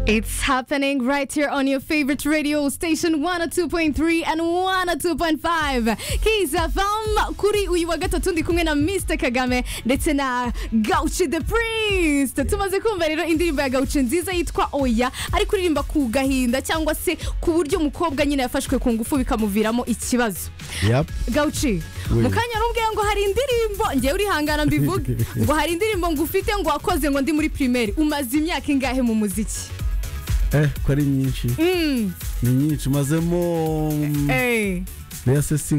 It's happening right here on your favorite radio station 102.3 and 102.5 KZFM kuri uyu wa gatatu ndi kumwe na Mr Kagame ndetse na Gauchi the Priest tumaze kumva rero indirimbo ya Gauchi nziza yitwa Oya ari kuririmba ku gahinda cyangwa se ku buryo umukobwa nyine yafashwe ku ngufu bikamuviramo ikibazo Yep. Gauchi Oui. mu kanya rumbwiye ngo hari indirimbo ngewe urihangana mbivuge ngo hari indirimbo ngufite ngo wakoze ngo ndi muri primaire umaze imyaka ingahe mu muziki Eh, ko ari nyinshi Mm. ni nyinshi umazemo Hey. mbese si